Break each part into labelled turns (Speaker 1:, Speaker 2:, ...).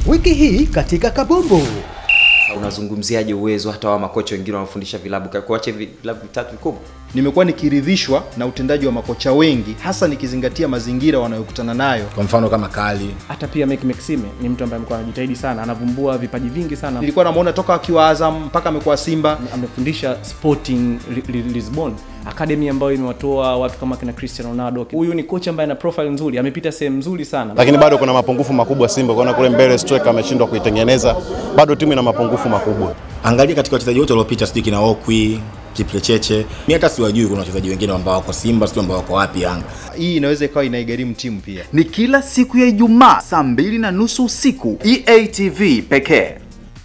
Speaker 1: wiki hii katika kabumbu
Speaker 2: Sasa unazungumziaje uwezo hata wa makocha wengine wanaofundisha vilabu Ka- kuacha hivi vilabu vitatu vikubwa
Speaker 3: nimekuwa nikiridhishwa na utendaji wa makocha wengi hasa nikizingatia mazingira wanayokutana nayo
Speaker 4: kwa mfano kama kali
Speaker 5: hata pia Mek Maxime ni mtu ambaye amekuwa anajitahidi sana anavumbua vipaji vingi sana
Speaker 3: nilikuwa namuona toka akiwa azam mpaka amekuwa simba
Speaker 5: amefundisha sporting Li- Li- lisbon akademi ambayo imewatoa watu kama kina cristiano ronaldo huyu ni kocha ambaye ana profile nzuri amepita sehemu nzuri sana
Speaker 6: lakini bado kuna mapungufu makubwa Simba. Kuona kule mbele striker ameshindwa kuitengeneza, bado timu ina mapungufu makubwa.
Speaker 4: angalia katika wachezaji wote waliopita sijui kina okwi kiplecheche mi hata siwajui kuna wachezaji wengine ambao wako simba sijui ambao wako wapi yanga
Speaker 3: hii inaweza ikawa inaigharimu timu pia
Speaker 7: ni kila siku ya Ijumaa saa mbili na nusu usiku EATV pekee.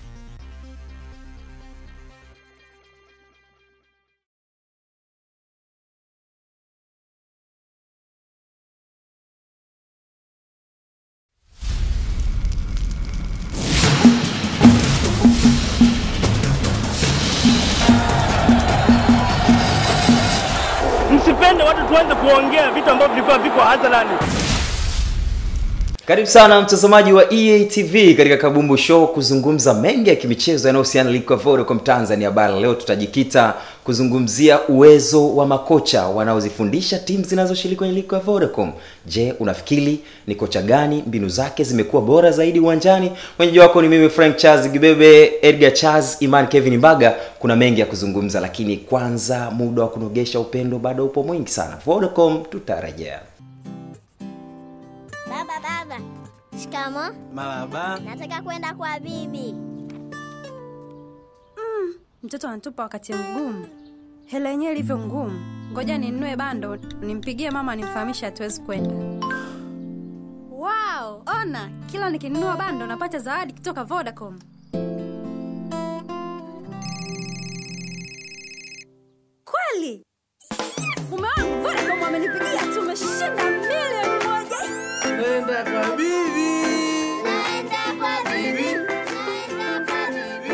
Speaker 8: msipende watu tuanze kuongea vitu ambavyo vilikuwa viko hadharani
Speaker 2: karibu sana mtazamaji wa ea tv katika kabumbu show kuzungumza mengi ya kimichezo yanayohusiana na ligi ya vodacom tanzania bara leo tutajikita kuzungumzia uwezo wa makocha wanaozifundisha timu zinazoshiriki kwenye ligi ya vodacom je unafikiri ni kocha gani mbinu zake zimekuwa bora zaidi uwanjani mwenyeji wako ni mimi frank charles gibebe edgar charles iman kevin mbaga kuna mengi ya kuzungumza lakini kwanza muda wa kunogesha upendo bado upo mwingi sana vodacom tutarejea
Speaker 9: Baba, baba. Shikamo.
Speaker 10: Marahaba.
Speaker 9: Nataka kwenda kwa bibi.
Speaker 11: mtoto anatupa wakati mgumu hela yenyewe ilivyo ngumu ngoja ninunue bando nimpigie mama nimfahamishe hatuwezi kwenda wow ona kila nikinunua bando napata zawadi kutoka vodacom kweli mume wangu vodacom amenipigia tumeshinda milioni moja
Speaker 10: Nenda kwa bibi.
Speaker 9: Naenda kwa bibi. Naenda kwa bibi.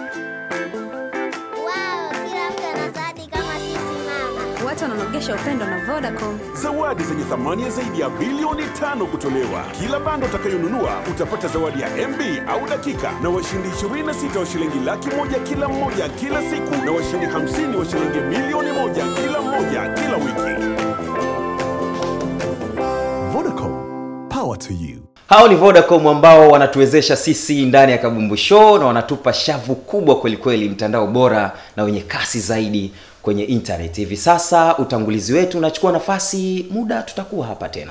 Speaker 9: Wow, kila mtu ana zawadi kama sisi mama.
Speaker 11: watu wananogesha upendo na vodacom
Speaker 12: zawadi zenye thamani ya zaidi ya bilioni tano kutolewa kila bando utakayonunua utapata zawadi ya mb au dakika na washindi 26 wa shilingi laki moja kila mmoja kila siku na washindi 50 wa shilingi milioni moja kila mmoja kila wiki vodacom power to you
Speaker 2: hao ni vodacom ambao wanatuwezesha sisi ndani ya kabumbu show na wanatupa shavu kubwa kwelikweli mtandao bora na wenye kasi zaidi kwenye internet hivi sasa utangulizi wetu unachukua nafasi muda tutakuwa hapa tena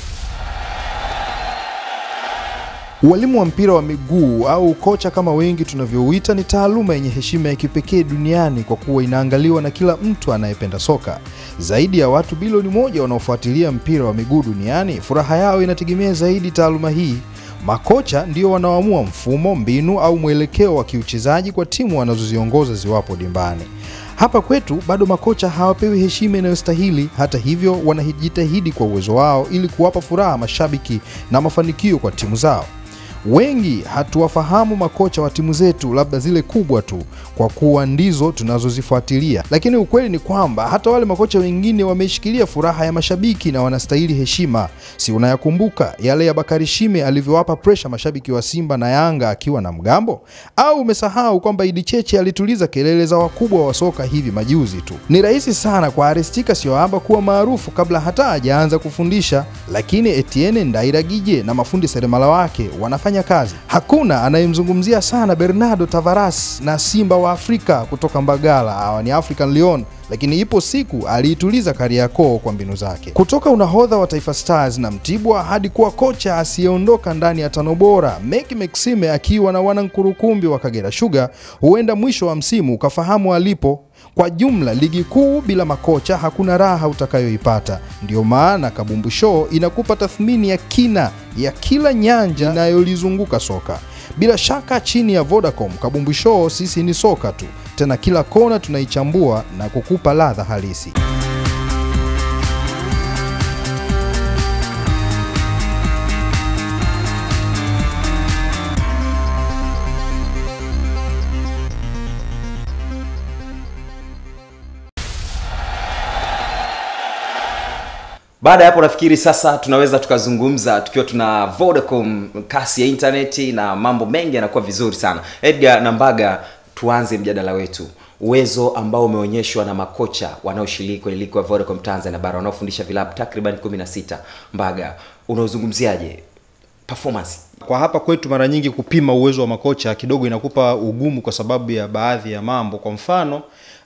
Speaker 13: Ualimu wa mpira wa miguu au kocha kama wengi tunavyouita ni taaluma yenye heshima ya kipekee duniani kwa kuwa inaangaliwa na kila mtu anayependa soka. Zaidi ya watu bilioni moja wanaofuatilia mpira wa miguu duniani, furaha yao inategemea zaidi taaluma hii. Makocha ndio wanaoamua mfumo, mbinu au mwelekeo wa kiuchezaji kwa timu wanazoziongoza ziwapo dimbani. Hapa kwetu bado makocha hawapewi heshima inayostahili. Hata hivyo, wanajitahidi kwa uwezo wao ili kuwapa furaha mashabiki na mafanikio kwa timu zao. Wengi hatuwafahamu makocha wa timu zetu, labda zile kubwa tu, kwa kuwa ndizo tunazozifuatilia, lakini ukweli ni kwamba hata wale makocha wengine wameshikilia furaha ya mashabiki na wanastahili heshima. Si unayakumbuka yale ya Bakari Shime alivyowapa presha mashabiki wa Simba na Yanga akiwa na mgambo? Au umesahau kwamba Idi Cheche alituliza kelele za wakubwa wa soka hivi majuzi tu? Ni rahisi sana kwa Arestika Sioamba kuwa maarufu kabla hata hajaanza kufundisha, lakini Etienne Ndairagije na mafundi seremala wake wanafanya kazi. Hakuna anayemzungumzia sana Bernardo Tavares na Simba wa Afrika kutoka Mbagala, hawa ni African Lyon lakini ipo siku aliituliza Kariakoo kwa mbinu zake. Kutoka unahodha wa Taifa Stars na Mtibwa hadi kuwa kocha asiyeondoka ndani ya tano bora, Meki Maxime akiwa na wanankurukumbi wa Kagera Sugar, huenda mwisho wa msimu ukafahamu alipo. Kwa jumla, ligi kuu bila makocha hakuna raha utakayoipata. Ndiyo maana Kabumbu Show inakupa tathmini ya kina ya kila nyanja inayolizunguka soka. Bila shaka chini ya Vodacom, Kabumbu Show sisi ni soka tu, tena kila kona tunaichambua na kukupa ladha halisi.
Speaker 2: baada ya hapo nafikiri sasa tunaweza tukazungumza tukiwa tuna vodacom kasi ya intaneti na mambo mengi yanakuwa vizuri sana edgar na mbaga tuanze mjadala wetu uwezo ambao umeonyeshwa na makocha wanaoshiriki kwenye ligi ya vodacom tanzania bara wanaofundisha vilabu takriban 16 mbaga unaozungumziaje performance
Speaker 3: kwa hapa kwetu mara nyingi kupima uwezo wa makocha kidogo inakupa ugumu kwa sababu ya baadhi ya mambo kwa mfano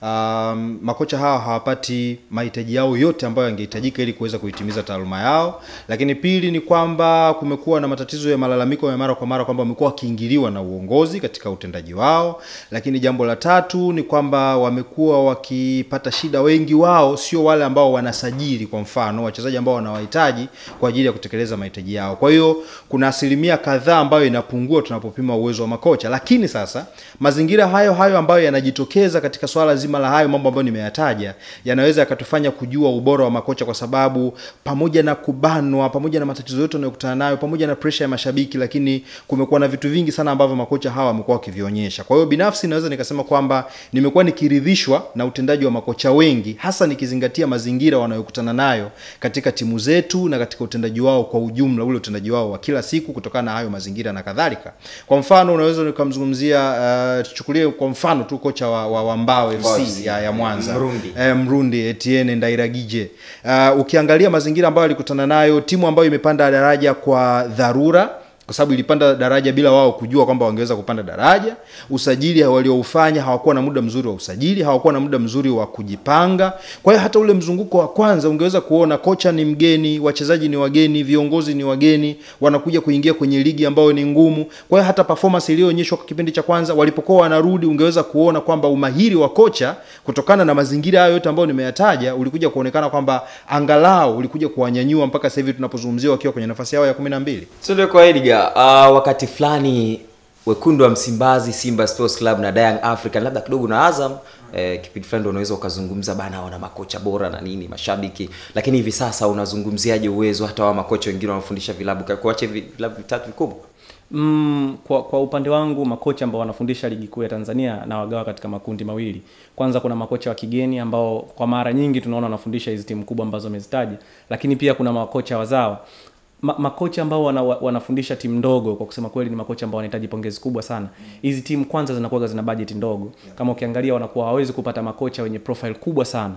Speaker 3: um, makocha hawa hawapati mahitaji yao yote ambayo yangehitajika ili kuweza kuitimiza taaluma yao lakini pili ni kwamba kumekuwa na matatizo ya malalamiko ya mara kwa mara kwamba wamekuwa wakiingiliwa na uongozi katika utendaji wao lakini jambo la tatu ni kwamba wamekuwa wakipata shida wengi wao sio wale ambao wanasajili kwa mfano wachezaji ambao wanawahitaji kwa ajili ya kutekeleza mahitaji yao kwa hiyo kuna asilimia kadhaa ambayo inapungua tunapopima uwezo wa makocha lakini sasa mazingira hayo hayo ambayo yanajitokeza katika swala zima la hayo mambo ambayo nimeyataja yanaweza yakatufanya kujua ubora wa makocha kwa sababu pamoja na kubanwa pamoja na matatizo yote wanayokutana nayo pamoja na presha ya mashabiki lakini kumekuwa na vitu vingi sana ambavyo makocha hawa wamekuwa wakivionyesha kwa hiyo binafsi naweza nikasema kwamba nimekuwa nikiridhishwa na utendaji wa makocha wengi hasa nikizingatia mazingira wanayokutana nayo katika timu zetu na katika utendaji wao kwa ujumla ule utendaji wao wa kila siku kutokana na hayo mazingira na kadhalika kwa mfano unaweza nikamzungumzia uh, tuchukulie kwa mfano tu kocha wa, wa, wa mbao fc ya, ya mwanza
Speaker 2: Mrundi.
Speaker 3: eh, mrundi etienne ndairagije uh, ukiangalia mazingira ambayo alikutana nayo timu ambayo imepanda daraja kwa dharura kwa sababu ilipanda daraja bila wao kujua kwamba wangeweza kupanda daraja usajili walioufanya hawakuwa na muda mzuri wa usajili hawakuwa na muda mzuri wa kujipanga kwa hiyo hata ule mzunguko wa kwanza ungeweza kuona kocha ni mgeni wachezaji ni wageni viongozi ni wageni wanakuja kuingia kwenye ligi ambayo ni ngumu kwa hiyo hata performance iliyoonyeshwa kwa kipindi cha kwanza walipokuwa wanarudi ungeweza kuona kwamba umahiri wa kocha kutokana na mazingira hayo yote ambayo nimeyataja ulikuja kuonekana kwamba angalau ulikuja kuwanyanyua mpaka sasa hivi tunapozungumzia wakiwa kwenye nafasi yao ya kumi na mbili
Speaker 2: tuende kwa edgar uh, wakati fulani wekundu wa msimbazi simba sports club na Young african labda kidogo na azam eh, kipindi fulani ndo unaweza ukazungumza bana wana makocha bora na nini mashabiki lakini hivi sasa unazungumziaje uwezo hata wa makocha wengine wanafundisha vilabu kuache vilabu vitatu vikubwa
Speaker 5: Mm, kwa, kwa upande wangu makocha ambao wanafundisha ligi kuu ya Tanzania na wagawa katika makundi mawili. Kwanza kuna makocha wa kigeni ambao kwa mara nyingi tunaona wanafundisha hizi timu kubwa ambazo amezitaja, lakini pia kuna makocha wazawa. Ma, makocha ambao wana, wanafundisha timu ndogo kwa kusema kweli ni makocha ambao wanahitaji pongezi kubwa sana. Hizi timu kwanza zinakuwa zina budget ndogo. Kama ukiangalia wanakuwa hawezi kupata makocha wenye profile kubwa sana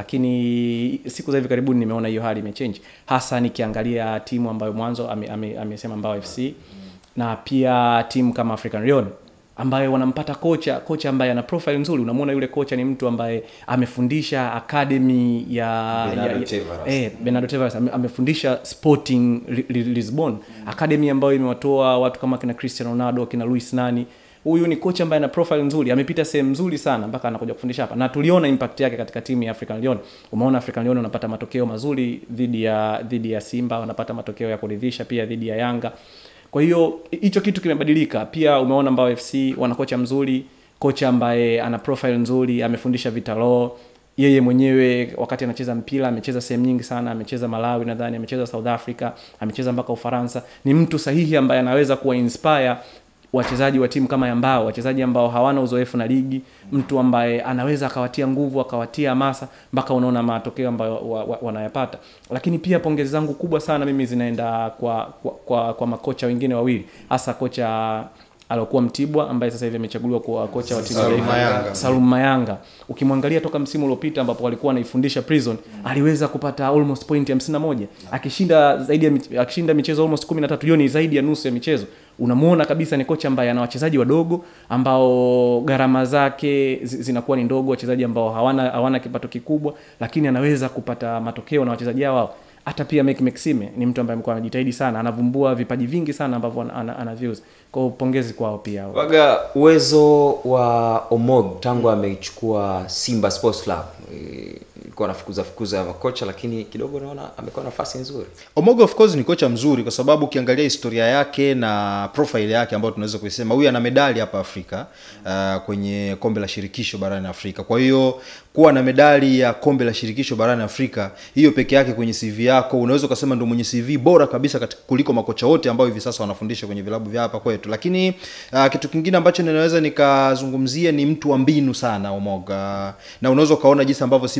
Speaker 5: lakini siku za hivi karibuni nimeona hiyo hali imechange hasa nikiangalia timu ambayo mwanzo amesema ame, ame, ame Mbao FC na pia timu kama African Lyon ambayo wanampata kocha kocha ambaye ana profile nzuri unamwona yule kocha ni mtu ambaye amefundisha academy ya
Speaker 2: Bernardo
Speaker 5: ya,
Speaker 2: Tavares.
Speaker 5: eh, Bernardo Tavares ame, amefundisha Sporting Li- Li- Lisbon academy ambayo imewatoa watu kama kina Cristiano Ronaldo kina Luis Nani huyu ni kocha ambaye ana profile nzuri amepita sehemu nzuri sana mpaka anakuja kufundisha hapa na tuliona impact yake katika timu ya African Lyon umeona African Lyon wanapata matokeo mazuri dhidi ya dhidi ya Simba wanapata matokeo ya kuridhisha pia dhidi ya Yanga kwa hiyo hicho kitu kimebadilika pia umeona Mbao FC wana kocha mzuri kocha ambaye ana profile nzuri amefundisha Vitalo yeye mwenyewe wakati anacheza mpira amecheza sehemu nyingi sana amecheza Malawi nadhani amecheza South Africa amecheza mpaka Ufaransa ni mtu sahihi ambaye anaweza kuwa inspire wachezaji wa timu kama ya Mbao, wachezaji ambao hawana uzoefu na ligi, mtu ambaye anaweza akawatia nguvu akawatia hamasa mpaka unaona matokeo ambayo wa, wa, wanayapata. Lakini pia pongezi zangu kubwa sana mimi zinaenda kwa kwa, kwa, kwa makocha wengine wawili, hasa kocha aliokuwa Mtibwa ambaye sasa hivi amechaguliwa kuwa kocha wa timu ya
Speaker 3: Salum
Speaker 5: taifa.
Speaker 3: Mayanga.
Speaker 5: Salum Mayanga. Ukimwangalia toka msimu uliopita ambapo walikuwa anaifundisha Prison, aliweza kupata almost point 51 akishinda zaidi ya mich- akishinda michezo almost 13. Hiyo ni zaidi ya nusu ya michezo. Unamuona kabisa ni kocha ambaye ana wachezaji wadogo ambao gharama zake zi- zinakuwa ni ndogo, wachezaji ambao hawana hawana kipato kikubwa, lakini anaweza kupata matokeo na wachezaji hao hata pia Mek Maxime ni mtu ambaye amekuwa anajitahidi sana, anavumbua vipaji vingi sana ambavyo ana, ana, ana views. Kwa hiyo pongezi kwao pia.
Speaker 2: waga uwezo wa omog tangu ameichukua simba sports club eh, ilikuwa anafukuza fukuza makocha lakini kidogo naona amekuwa na nafasi nzuri
Speaker 3: Omogo of course ni kocha mzuri kwa sababu ukiangalia historia yake na profile yake ambayo tunaweza kuisema huyu ana medali hapa Afrika uh, kwenye kombe la shirikisho barani Afrika. Kwa hiyo kuwa na medali ya kombe la shirikisho barani Afrika, hiyo peke yake kwenye CV yako unaweza ukasema ndio mwenye CV bora kabisa katika kuliko makocha wote ambao hivi sasa wanafundisha kwenye vilabu vya hapa kwetu. Lakini uh, kitu kingine ambacho ninaweza nikazungumzia ni mtu wa mbinu sana Omoga, na unaweza ukaona jinsi ambavyo Simba wamekuwa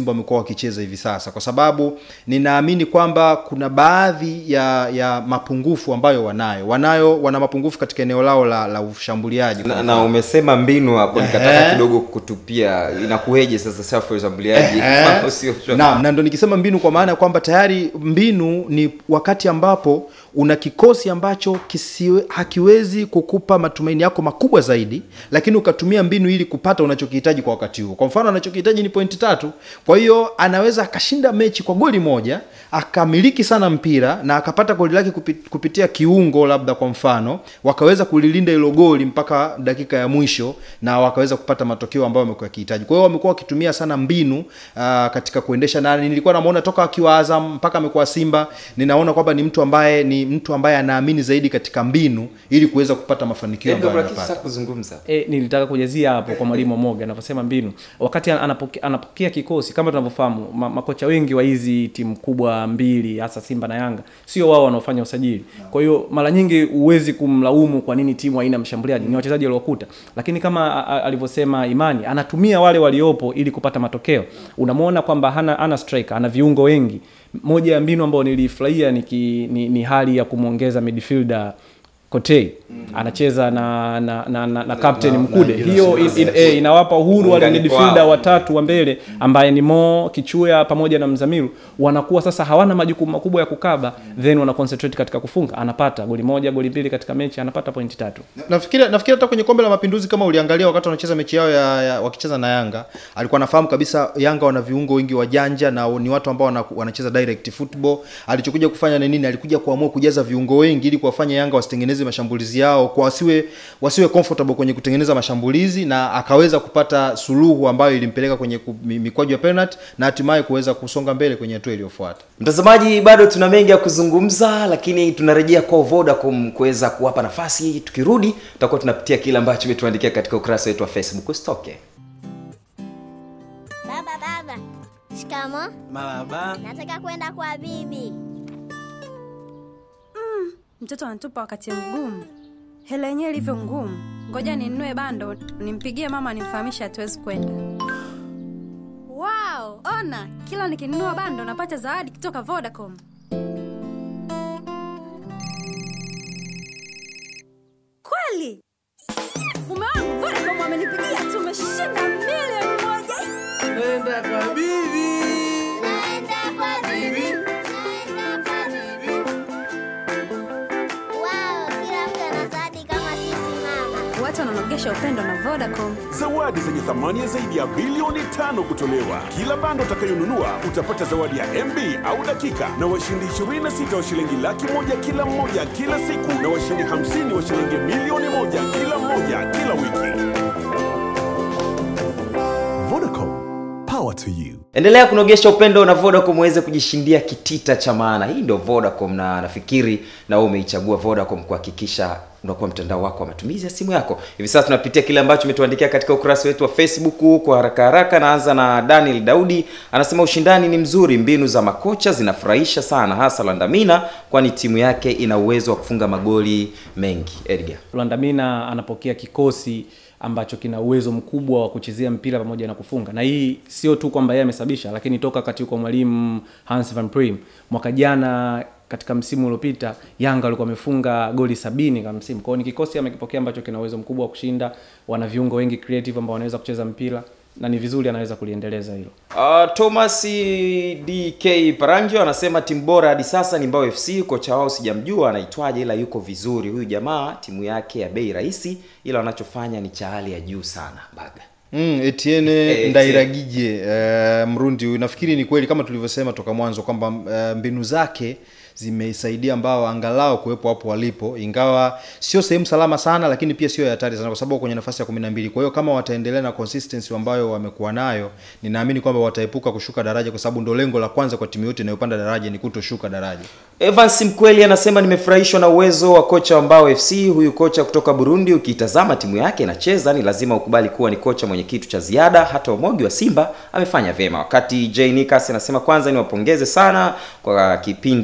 Speaker 3: wakicheza hivi sasa kwa sababu ninaamini kwamba kuna baadhi ya ya mapungufu ambayo wanayo wanayo wana mapungufu katika eneo lao la, la ushambuliaji kwa
Speaker 2: na,
Speaker 3: mfano.
Speaker 2: na umesema mbinu hapo nikataka
Speaker 3: Ehe.
Speaker 2: kidogo kutupia inakueje sasa safu ya ushambuliaji
Speaker 3: Ehe.
Speaker 2: Mambo sio shwari.
Speaker 3: Naam, na ndo nikisema mbinu kwa maana ya kwamba tayari mbinu ni wakati ambapo una kikosi ambacho kisiwe, hakiwezi kukupa matumaini yako makubwa zaidi, lakini ukatumia mbinu ili kupata unachokihitaji kwa wakati huo. Kwa mfano anachokihitaji ni pointi tatu, kwa hiyo anaweza akashinda mechi kwa goli moja akamiliki sana mpira na akapata goli lake kupi- kupitia kiungo, labda kwa mfano wakaweza kulilinda hilo goli mpaka dakika ya mwisho na wakaweza kupata matokeo ambayo wamekuwa wakihitaji. Kwa hiyo wamekuwa wakitumia sana mbinu uh, katika kuendesha, na nilikuwa namuona toka akiwa Azam mpaka amekuwa Simba, ninaona kwamba ni mtu ambaye ni mtu ambaye anaamini zaidi katika mbinu ili kuweza kupata mafanikio
Speaker 2: Edgar,
Speaker 3: ambayo
Speaker 2: kuna kitu
Speaker 3: anapata.
Speaker 2: cha kuzungumza
Speaker 5: E, nilitaka kujazia hapo kwa mwalimu Omoga anavyosema mbinu. Wakati anapokea, anapokea kikosi kama tunavyofahamu ma, makocha wengi wa hizi timu kubwa mbili hasa Simba na Yanga sio wao wanaofanya usajili. Kwa hiyo mara nyingi huwezi kumlaumu kwa nini timu haina mshambuliaji, ni wachezaji waliokuta. Lakini kama a- a- alivyosema Imani, anatumia wale waliopo ili kupata matokeo. Unamwona kwamba hana, hana striker, ana viungo wengi. Moja ya mbinu ambayo nilifurahia ni, ki- ni, ni hali ya kumwongeza midfielder Kotei anacheza na na, na, na, na captain
Speaker 3: na-
Speaker 5: Mkude.
Speaker 3: na-
Speaker 5: Hiyo in, in, eh, inawapa uhuru wale
Speaker 2: Muunganiko
Speaker 5: midfielder
Speaker 2: wao.
Speaker 5: watatu wa mbele ambaye ni Mo Kichuya pamoja na Mzamiru, wanakuwa sasa hawana majukumu makubwa ya kukaba, then wana concentrate katika kufunga. Anapata goli moja, goli mbili katika mechi, anapata pointi tatu.
Speaker 3: nafikiri nafikiri hata kwenye kombe la mapinduzi kama uliangalia wakati wanacheza mechi yao ya, ya wakicheza na Yanga alikuwa anafahamu kabisa Yanga wana viungo wengi wajanja na ni watu ambao wana, wanacheza direct football. Alichokuja kufanya ni nini? Alikuja kuamua kujaza viungo wengi ili kuwafanya Yanga wasitengeneze mashambulizi yao kwa wasiwe wasiwe comfortable kwenye kutengeneza mashambulizi, na akaweza kupata suluhu ambayo ilimpeleka kwenye ku- mi- mikwaju ya penalty na hatimaye kuweza kusonga mbele kwenye hatua iliyofuata.
Speaker 2: mtazamaji bado tuna mengi ya kuzungumza lakini tunarejea kwa vodacom kuweza kuwapa nafasi tukirudi tutakuwa tunapitia kile ambacho umetuandikia katika ukurasa wetu wa facebook usitoke
Speaker 9: Baba, baba. Shikamo.
Speaker 10: Maraba.
Speaker 9: Nataka kwenda kwa bibi.
Speaker 11: Mtoto anatupa wakati mgumu, hela yenyewe ilivyo ngumu. Ngoja ninunue bando nimpigie mama nimfahamishe hatuwezi kwenda. Wow, ona kila nikinunua bando napata zawadi kutoka Vodacom. Kweli mume wangu Vodacom amenipigia, tumeshinda milioni moja.
Speaker 10: Nenda kwa bibi.
Speaker 9: Naenda kwa bibi. Naenda kwa bibi. Wow, kila mtu ana zawadi kama sisi mama.
Speaker 11: Watu wananogesha upendo na Vodacom.
Speaker 12: zawadi zenye thamani ya zaidi ya bilioni tano kutolewa kila bando utakayonunua utapata zawadi ya mb au dakika na washindi 26 wa shilingi laki moja kila mmoja kila siku na washindi 50 wa shilingi milioni moja kila mmoja kila wiki
Speaker 14: Vodacom, power to you.
Speaker 2: endelea kunogesha upendo na vodacom uweze kujishindia kitita cha maana hii ndio vodacom na nafikiri na wewe umeichagua vodacom kuhakikisha unakuwa mtandao wako wa matumizi ya simu yako hivi sasa tunapitia kile ambacho umetuandikia katika ukurasa wetu wa facebook kwa haraka haraka naanza na daniel daudi anasema ushindani ni mzuri mbinu za makocha zinafurahisha sana hasa landamina kwani timu yake ina uwezo wa kufunga magoli mengi edgar
Speaker 5: Luandamina anapokea kikosi ambacho kina uwezo mkubwa wa kuchezea mpira pamoja na kufunga, na hii sio tu kwamba yeye amesababisha, lakini toka wakati kwa mwalimu Hans van Prim mwaka jana katika msimu uliopita Yanga walikuwa wamefunga goli sabini kwa msimu. Kwa hiyo ni kikosi amekipokea ambacho kina uwezo mkubwa wa kushinda, wana viungo wengi creative ambao wanaweza kucheza mpira na ni vizuri anaweza kuliendeleza hilo.
Speaker 2: Uh, Thomas DK Paranjo anasema timu bora hadi sasa ni Mbao FC. Kocha wao sijamjua anaitwaje, ila yuko vizuri huyu jamaa. Timu yake ya bei rahisi, ila wanachofanya ni cha hali ya juu sana. Baga
Speaker 3: Mm, Etienne
Speaker 2: Eh,
Speaker 3: Ndairagije uh, Mrundi huyu nafikiri ni kweli kama tulivyosema toka mwanzo kwamba uh, mbinu zake zimeisaidia ambao angalau kuwepo hapo walipo, ingawa sio sehemu salama sana, lakini pia sio ya hatari sana, kwa sababu kwenye nafasi ya kumi na mbili. Kwa hiyo kama wataendelea na consistency ambayo wamekuwa nayo, ninaamini kwamba wataepuka kushuka daraja, kwa sababu ndo lengo la kwanza kwa timu yote inayopanda daraja ni kutoshuka daraja.
Speaker 2: Evans Mkweli anasema nimefurahishwa na uwezo wa kocha wa Mbao FC. Huyu kocha kutoka Burundi, ukitazama timu yake inacheza, ni lazima ukubali kuwa ni kocha mwenye kitu cha ziada. Hata Omogi wa Simba amefanya vyema. Wakati J Nikas anasema kwanza niwapongeze sana kwa kipindi chetu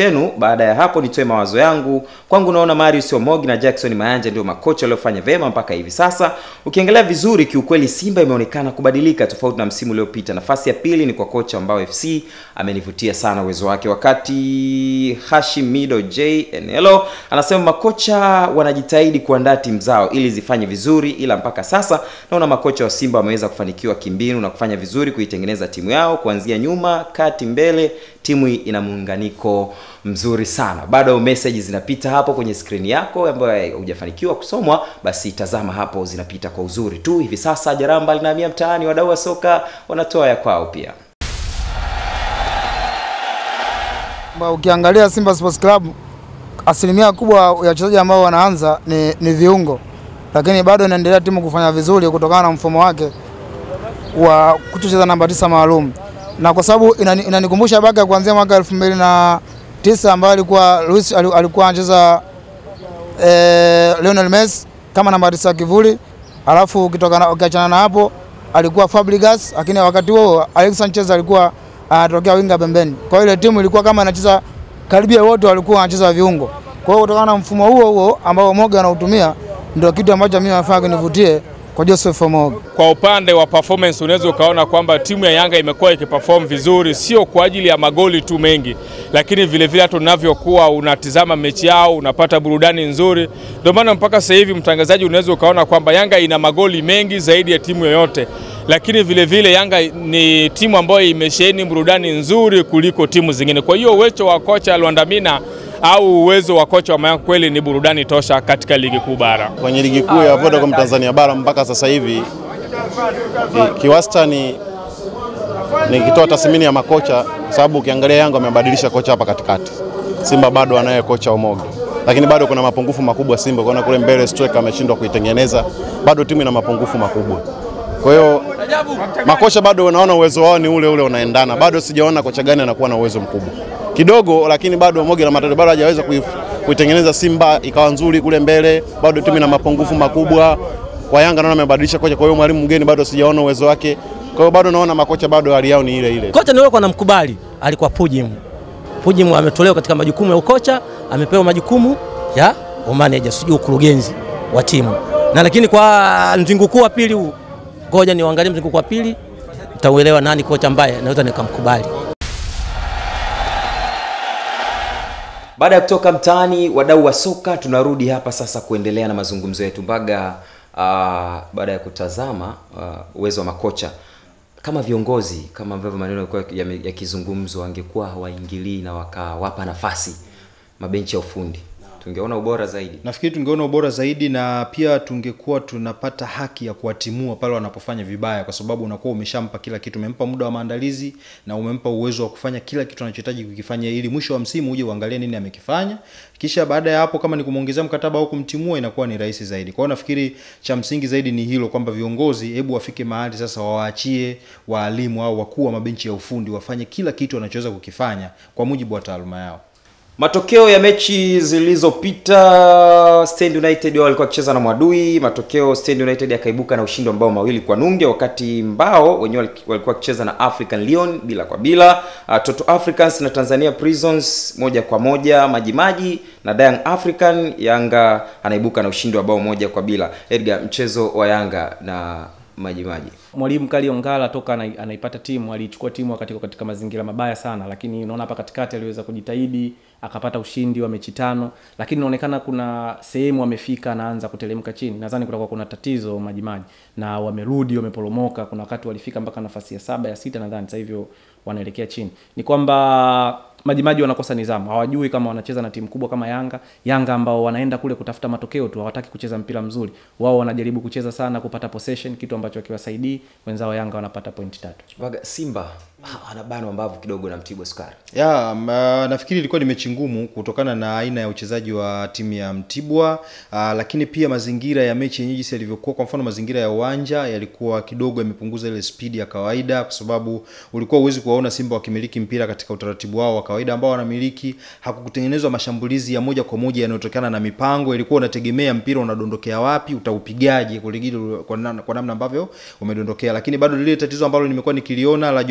Speaker 2: chenu. Baada ya hapo, nitoe mawazo yangu. Kwangu naona Marius Omogi na Jackson Mayanja ndio makocha waliofanya vyema mpaka hivi sasa. Ukiangalia vizuri, kiukweli Simba imeonekana kubadilika tofauti na msimu uliopita. Nafasi ya pili ni kwa kocha ambao FC amenivutia sana uwezo wake, wakati Hashim Mido J Enelo anasema makocha wanajitahidi kuandaa timu zao ili zifanye vizuri, ila mpaka sasa naona makocha wa Simba wameweza kufanikiwa kimbinu na kufanya vizuri kuitengeneza timu yao kuanzia nyuma, kati, mbele. Timu hii ina muunganiko mzuri sana. Bado message zinapita hapo kwenye skrini yako ambayo hujafanikiwa kusomwa, basi tazama hapo, zinapita kwa uzuri tu. Hivi sasa Jaramba linahamia mtaani, wadau wa soka wanatoa ya kwao pia.
Speaker 15: Ba, ukiangalia Simba Sports Club asilimia kubwa ya wachezaji ambao wanaanza ni, ni viungo, lakini bado inaendelea timu kufanya vizuri kutokana na mfumo wake wa kutocheza namba tisa maalum, na kwa sababu inani- inanikumbusha Baka kuanzia mwaka elfu mbili na tisa ambayo alikuwa Luis ali- alikuwa anacheza eh, Lionel Messi kama namba tisa ya kivuli, alafu ukitokana ukiachana na hapo alikuwa Fabregas, lakini wakati huo Alex Sanchez alikuwa anatokea winga pembeni. Kwa hiyo ile timu ilikuwa kama inacheza karibia wote walikuwa wanacheza viungo. Kwa hiyo kutokana na mfumo huo huo ambao Moga anautumia ndio kitu ambacho mimi nafanya kunivutie kwa Joseph Moga.
Speaker 16: Kwa upande wa performance unaweza ukaona kwamba timu ya Yanga imekuwa ikiperform vizuri, sio kwa ajili ya magoli tu mengi, lakini vile vile hata unavyokuwa unatizama mechi yao unapata burudani nzuri. Ndio maana mpaka sasa hivi mtangazaji, unaweza ukaona kwamba Yanga ina magoli mengi zaidi ya timu yoyote, lakini vile vile Yanga ni timu ambayo imesheheni burudani nzuri kuliko timu zingine. Kwa hiyo uwezo wa kocha Lwandamina au uwezo wa kocha wa Mayanga kweli ni burudani tosha katika ligi kuu bara.
Speaker 6: Kwenye ligi kuu ya Vodacom Tanzania bara mpaka sasa hivi ki- kiwastani nikitoa tathmini ya makocha, sababu ukiangalia Yanga wamebadilisha kocha hapa katikati, Simba bado anaye kocha Omogi, lakini bado kuna mapungufu makubwa Simba. Kuona kule mbele striker ameshindwa kuitengeneza, bado timu ina mapungufu makubwa. Kwa hiyo makocha bado unaona uwezo wao ni ule ule unaendana, bado sijaona kocha gani anakuwa na uwezo mkubwa kidogo, lakini bado Omogi na Matata bado hajaweza kuif- kuitengeneza Simba ikawa nzuri kule mbele, bado timu ina mapungufu makubwa. Kwa Yanga naona amebadilisha kocha, kwa hiyo mwalimu mgeni bado sijaona uwezo wake. Kwa hiyo bado naona makocha bado hali yao ni ile ile.
Speaker 17: Kocha nilikuwa namkubali alikuwa Pujim. Pujim ametolewa katika majukumu ya ukocha, amepewa majukumu ya umaneja, sijui ukurugenzi wa timu. Na lakini kwa mzunguko wa pili huu, ngoja niangalie mzunguko wa pili, nitauelewa nani kocha ambaye naweza nikamkubali.
Speaker 2: Baada ya kutoka mtaani, wadau wa soka, tunarudi hapa sasa kuendelea na mazungumzo yetu Mbaga. Uh, baada ya kutazama uh, uwezo wa makocha kama viongozi, kama ambavyo maneno yalikuwa yame- yakizungumzwa, wangekuwa hawaingilii na wakawapa nafasi mabenchi ya ufundi, tungeona ubora zaidi.
Speaker 3: nafikiri tungeona ubora zaidi na pia tungekuwa tunapata haki ya kuwatimua pale wanapofanya vibaya kwa sababu unakuwa umeshampa kila kitu umempa muda wa maandalizi na umempa uwezo wa kufanya kila kitu anachohitaji kukifanya ili mwisho wa msimu uje uangalie nini amekifanya kisha baada ya hapo kama ni kumwongezea mkataba au kumtimua inakuwa ni rahisi zaidi kwa hiyo nafikiri cha msingi zaidi ni hilo kwamba viongozi hebu wafike mahali sasa wawaachie waalimu au wakuu wa mabenchi ya ufundi wafanye kila kitu wanachoweza kukifanya kwa mujibu wa taaluma yao
Speaker 2: Matokeo ya mechi zilizopita, Stand United wao walikuwa wakicheza na Mwadui. Matokeo Stand United akaibuka na ushindi wa mabao mawili kwa nunge, wakati Mbao wenyewe waliki- walikuwa wakicheza na African Lyon bila kwa bila. Uh, Toto Africans na Tanzania Prisons moja kwa moja. Majimaji na Young African, Yanga anaibuka na ushindi wa bao moja kwa bila. Edgar, mchezo wa Yanga na Majimaji.
Speaker 5: mwalimu Kali Ongala toka anai- anaipata timu aliichukua timu wakati iko katika mazingira mabaya sana, lakini unaona hapa katikati aliweza kujitahidi akapata ushindi wa mechi tano, lakini inaonekana kuna sehemu amefika anaanza kutelemka chini. Nadhani kutakuwa kuna tatizo Majimaji na wamerudi wameporomoka. Kuna wakati walifika mpaka nafasi ya saba ya sita nadhani, sasa hivyo wanaelekea chini. Ni kwamba Majimaji wanakosa nidhamu, hawajui kama wanacheza na timu kubwa kama Yanga. Yanga ambao wanaenda kule kutafuta matokeo tu, hawataki kucheza mpira mzuri. Wao wanajaribu kucheza sana, kupata possession, kitu ambacho akiwasaidii wenzao Yanga wanapata pointi tatu.
Speaker 2: Baga, Simba ah, anabanwa mbavu kidogo na Mtibwa Sukari.
Speaker 3: ya ma, nafikiri ilikuwa ni mechi ngumu kutokana na aina ya uchezaji wa timu ya Mtibwa aa, lakini pia mazingira ya mechi yenyewe jinsi yalivyokuwa. Kwa mfano mazingira ya uwanja yalikuwa kidogo yamepunguza ile spidi ya kawaida, kwa sababu ulikuwa uwezi kuwaona Simba wakimiliki mpira katika utaratibu wao wa kawaida ambao wanamiliki. Hakukutengenezwa mashambulizi ya moja kwa moja yanayotokana na mipango, ilikuwa unategemea mpira unadondokea wapi, utaupigaje kuligidi kwa namna, kwa namna ambavyo umedondokea, lakini bado lile tatizo ambalo nimekuwa nikiliona la Jonas Mku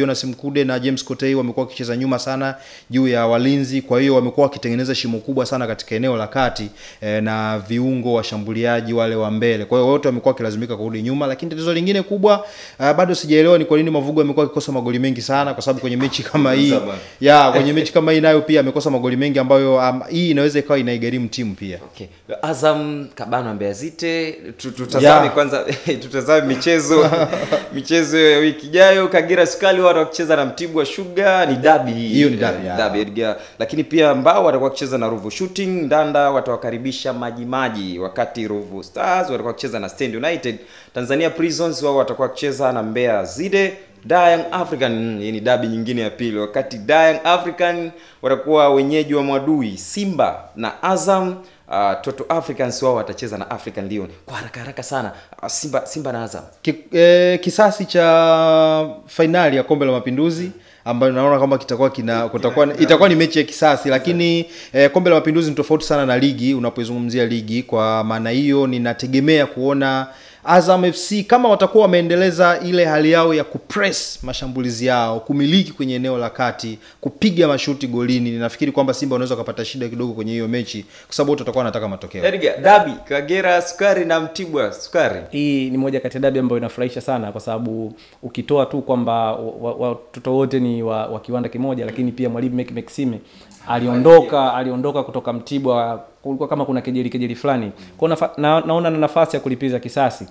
Speaker 3: Mkude na James Kotei wamekuwa wakicheza nyuma sana juu ya walinzi, kwa hiyo wamekuwa wakitengeneza shimo kubwa sana katika eneo la kati eh, na viungo washambuliaji wale wa mbele. Kwa hiyo wote wamekuwa wakilazimika kurudi nyuma, lakini tatizo lingine kubwa uh, bado sijaelewa ni kwa nini Mavugo amekuwa akikosa magoli mengi sana, kwa sababu kwenye mechi kama hii
Speaker 2: Zamani.
Speaker 3: ya kwenye mechi kama hii nayo pia amekosa magoli mengi ambayo um, hii inaweza ikawa inaigharimu timu pia.
Speaker 2: Okay. Azam Kabano Mbeya City tu- tutazame
Speaker 3: Yeah.
Speaker 2: kwanza tutazame michezo michezo ya wiki ijayo Kagera Sukari wao wakicheza na Mtibwa Sugar ni dabi hii.
Speaker 3: Hiyo ni derby, yeah.
Speaker 2: Derby, Edgar. lakini pia Mbao watakuwa wakicheza na Ruvu Shooting Ndanda watawakaribisha Maji Maji wakati Ruvu Stars watakuwa wakicheza na Stand United Tanzania Prisons wao watakuwa wakicheza na Mbeya Zide Da Young African mm, hii ni dabi nyingine ya pili wakati Da Young African watakuwa wenyeji wa Mwadui Simba na Azam Uh, Toto Africans wao watacheza na African Lion kwa haraka haraka sana. Uh, Simba Simba na Azam.
Speaker 3: Ki, eh, kisasi cha fainali ya kombe la mapinduzi ambayo naona kwamba kitakuwa kina kutakuwa itakuwa ni mechi ya kisasi lakini eh, kombe la mapinduzi ni tofauti sana na ligi unapoizungumzia ligi kwa maana hiyo ninategemea kuona Azam FC kama watakuwa wameendeleza ile hali yao ya kupress mashambulizi yao, kumiliki kwenye eneo la kati, kupiga mashuti golini, ninafikiri kwamba Simba wanaweza kupata shida kidogo kwenye hiyo mechi kwa sababu wote watakuwa wanataka matokeo.
Speaker 2: Edgar, dabi Kagera Sukari na Mtibwa Sukari.
Speaker 5: hii ni moja kati ya dabi ambayo inafurahisha sana kwa sababu ukitoa tu kwamba watoto wa, watoto wote ni wa, wa kiwanda kimoja lakini pia mwalimu Mek Maxime aliondoka aliondoka kutoka Mtibwa kulikuwa kama kuna kejeli kejeli fulani kwa nafa, na, naona na nafasi ya kulipiza kisasi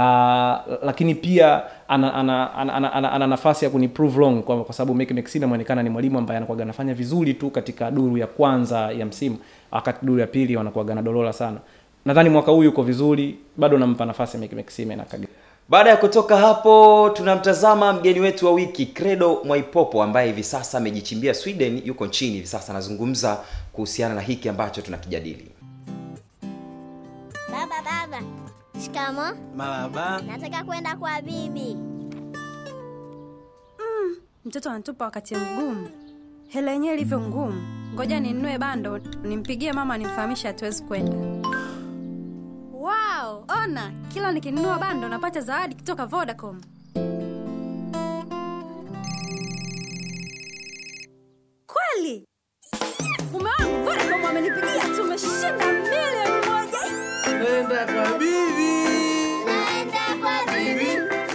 Speaker 5: la, lakini pia ana, ana, ana, ana, ana, ana nafasi ya kuniprove wrong kwa, kwa sababu Mek Maxime anaonekana ni mwalimu ambaye anakuwa anafanya vizuri tu katika duru ya kwanza ya msimu wakati duru ya pili wanakuwa dolola sana nadhani mwaka huu yuko vizuri bado nampa nafasi Mek Maxime na Kagera
Speaker 2: Baada ya kutoka hapo, tunamtazama mgeni wetu wa wiki Credo Mwaipopo ambaye hivi sasa amejichimbia Sweden, yuko nchini hivi sasa, anazungumza kuhusiana na hiki ambacho tunakijadili.
Speaker 9: Baba, baba. Shikamo.
Speaker 10: Marahaba.
Speaker 9: Nataka kwenda kwa bibi.
Speaker 11: Mtoto anatupa wakati mgumu, hela yenyewe ilivyo ngumu. Ngoja ninunue bando nimpigie mama nimfahamishe hatuwezi kwenda. Wow, ona kila nikinunua bando napata zawadi kutoka Vodacom. Kweli mume wangu Vodacom amenipigia, tumeshinda milioni moja.
Speaker 10: Nenda kwa bibi.
Speaker 9: Naenda kwa bibi.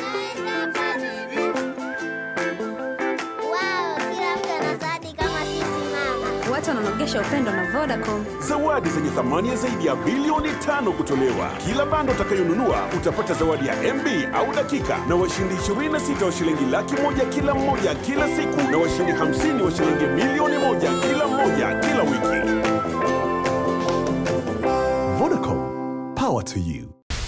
Speaker 9: Wow, kila mtu ana zawadi kama sisi mama.
Speaker 11: Watu wananogesha upendo na Vodacom.
Speaker 12: Zawadi zenye thamani ya zaidi ya bilioni tano kutolewa. Kila bando utakayonunua utapata zawadi ya MB au dakika na washindi 26 wa shilingi laki moja kila mmoja kila siku na washindi 50 wa shilingi milioni moja kila mmoja kila wiki.
Speaker 14: Vodacom, power to you.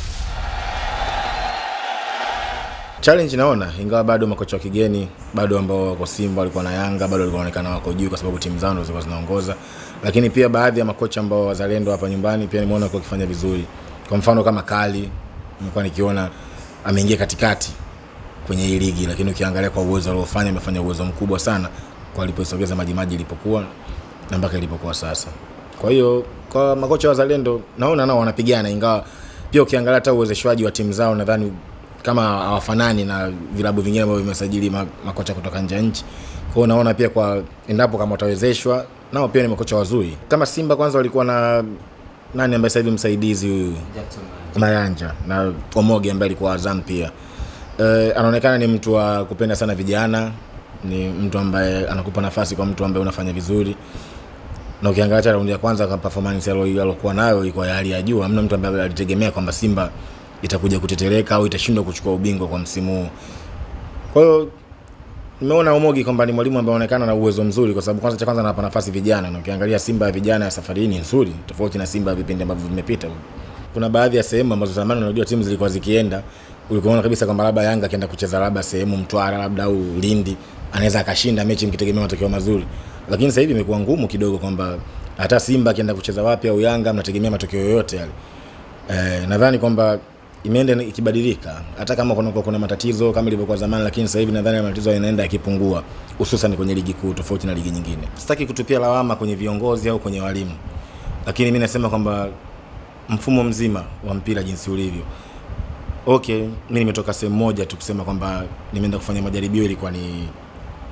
Speaker 4: challenge naona ingawa bado makocha wa kigeni bado ambao wako Simba walikuwa na Yanga bado walikuwa wanaonekana wako juu kwa sababu timu zao ndio zilikuwa zinaongoza, lakini pia baadhi ya makocha ambao wazalendo hapa nyumbani pia nimeona kwa kifanya vizuri. Kwa mfano kama Kali nimekuwa nikiona ameingia katikati kwenye hii ligi, lakini ukiangalia kwa uwezo aliofanya, amefanya uwezo mkubwa sana kwa alipoisogeza Majimaji ilipokuwa na mpaka ilipokuwa sasa. Kwa hiyo kwa makocha wazalendo naona nao wanapigana, ingawa pia ukiangalia hata uwezeshwaji wa timu zao nadhani kama hawafanani na vilabu vingine ambavyo vimesajili ma- makocha kutoka nje ya nchi. Kwa hiyo naona pia kwa endapo kama watawezeshwa nao pia ni makocha wazuri. Kama Simba kwanza walikuwa na nani ambaye sasa hivi msaidizi huyu Mayanja na Omoge ambaye alikuwa Azam pia. Eh, anaonekana ni mtu wa kupenda sana vijana, ni mtu ambaye anakupa nafasi kwa mtu ambaye unafanya vizuri na ukiangalia hata raundi ya kwanza kwa performance alo- alokuwa nayo ilikuwa ya hali ya juu. Hamna mtu ambaye alitegemea kwamba Simba itakuja kutetereka au itashindwa kuchukua ubingwa kwa msimu huu. Kwa hiyo nimeona Omogi kwamba ni mwalimu ambaye anaonekana na uwezo mzuri, kwa sababu kwanza cha kwanza anapa nafasi vijana, na ukiangalia Simba ya vijana ya safari hii ni nzuri, tofauti na Simba ya vipindi ambavyo vimepita. Kuna baadhi ya sehemu ambazo zamani unajua timu zilikuwa zikienda, ulikuwa kabisa kwamba labda Yanga akienda kucheza labda sehemu Mtwara labda au Lindi anaweza akashinda mechi mkitegemea matokeo mazuri, lakini sasa hivi imekuwa ngumu kidogo kwamba hata Simba akienda kucheza wapi au Yanga mnategemea matokeo yoyote yale. Eh, nadhani kwamba imeenda ikibadilika hata kama kuna, kuna matatizo kama ilivyokuwa zamani, lakini sasa hivi nadhani matatizo yanaenda yakipungua, hususan kwenye ligi kuu tofauti na ligi nyingine. Sitaki kutupia lawama kwenye viongozi au kwenye walimu, lakini mi nasema kwamba mfumo mzima wa mpira jinsi ulivyo okay, mi nimetoka sehemu moja tu kusema kwamba nimeenda kufanya majaribio, ilikuwa ni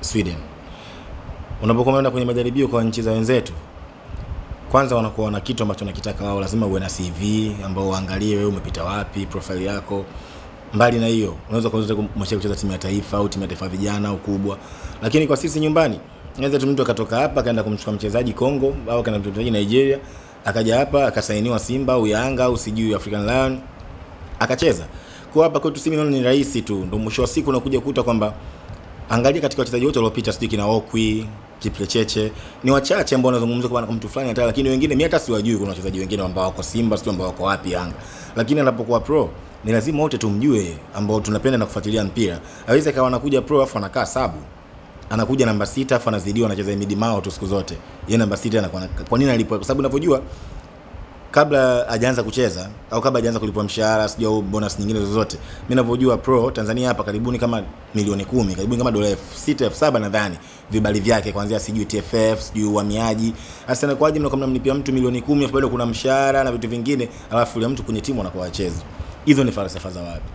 Speaker 4: Sweden. Unapokuwa unaenda kwenye majaribio kwa nchi za wenzetu, kwanza wanakuwa na kitu ambacho nakitaka wao, lazima uwe na CV ambao uangalie wewe umepita wapi, profile yako. Mbali na hiyo, unaweza kuanza kumshia kucheza timu ya taifa au timu ya taifa vijana au kubwa, lakini kwa sisi nyumbani, naweza tu mtu akatoka hapa akaenda kumchukua mchezaji Kongo au akaenda kumchukua mchezaji Nigeria, akaja hapa akasainiwa Simba au Yanga au sijui African Lion akacheza. Kwa hapa kwetu sisi naona ni rahisi tu, ndio mwisho wa siku unakuja kukuta kwamba angalia katika wachezaji wote waliopita, sijui kina Okwi, Kiplecheche, ni wachache ambao wanazungumzwa kwa mtu fulani hata, lakini wengine mimi hata siwajui. Kuna wachezaji wengine ambao wako Simba, sijui ambao wako wapi Yanga, lakini anapokuwa pro ni lazima wote tumjue, ambao tunapenda na kufuatilia mpira. Hawezi akawa anakuja pro afu anakaa sabu anakuja namba sita afu anazidiwa anacheza mid mao tu siku zote. Yeye namba sita anakuwa na- kwa nini alipo? Kwa sababu unavyojua kabla hajaanza kucheza au kabla hajaanza kulipwa mshahara sijui au bonus nyingine zozote, mimi ninavyojua pro Tanzania hapa karibuni kama milioni kumi, karibuni kama dola elfu sita elfu saba nadhani vibali vyake kuanzia sijui TFF sijui uhamiaji. Sasa inakuwaje mnakuwa mnamlipia mtu milioni kumi afu bado kuna mshahara na vitu vingine, alafu yule mtu kwenye timu anakuwa hachezi. Hizo ni falsafa za wapi?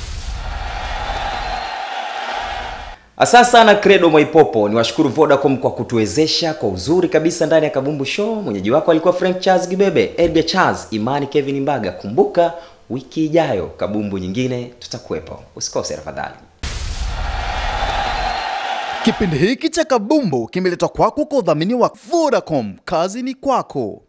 Speaker 2: Asante sana Credo Mwaipopo, ni washukuru Vodacom kwa kutuwezesha kwa uzuri kabisa ndani ya Kabumbu Show. Mwenyeji wako alikuwa Frank Charles Gibebe, Edgar Charles, Imani Kevin Mbaga. Kumbuka wiki ijayo kabumbu nyingine tutakuwepo, usikose tafadhali.
Speaker 7: Kipindi hiki cha Kabumbu kimeletwa kwako kwa udhamini wa Vodacom. Kazi ni kwako.